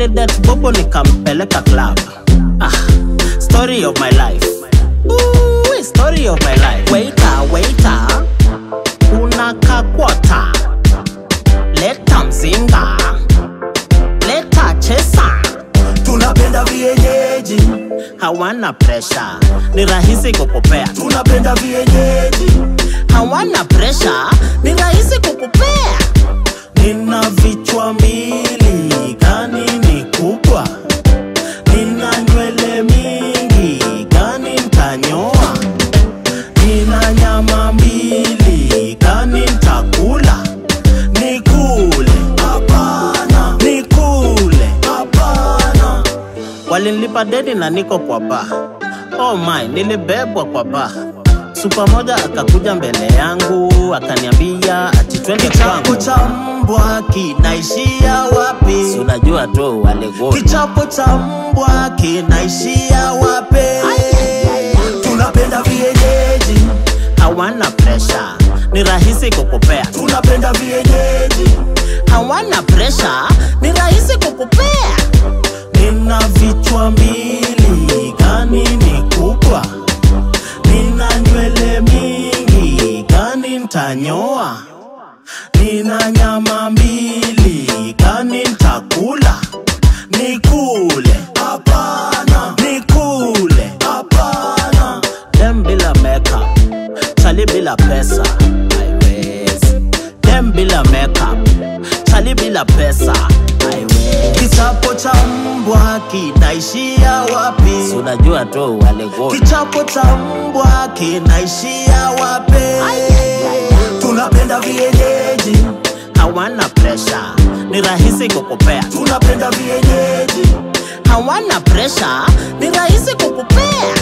nilidet bobo nikampeleka club ah, story of my life Ooh, story of my life waiter waiter unaka kwota leta mzinga leta chesa tunapenda vienyeji hawana presha ni rahisi kukupea tunapenda vienyeji hawana presha ni rahisi kukupea nina vichwa mbili gani ni kubwa nina nywele mingi gani ntanyoa nina nyama mbili gani ntakula nikule hapana nikule hapana walinilipa deni na niko kwa ba oh my nilibebwa kwa ba supa moja akakuja mbele yangu akaniambia ati twende kichapo kwangu cha mbwa kinaishia wapi Si unajua tu walegoni kichapo cha mbwa kinaishia wape tunapenda vienyeji hawana presha ni rahisi kukupea tunapenda vienyeji hawana presha ni rahisi kukupea nina vichwa mbili gani ni kubwa nina nywele mingi gani ntanyoa nina nyama mbili gani ntakula nikule hapana nikule hapana dem bila makeup chali bila pesa haiwezi dem bila makeup chali bila pesa haiwezi kichapo cha mbwa kinaishia wapi Si unajua tu walegoni kichapo cha mbwa kinaishia wape tunapenda vienyeji hawana presha ni rahisi kukupea tunapenda vienyeji hawana presha ni rahisi kukupea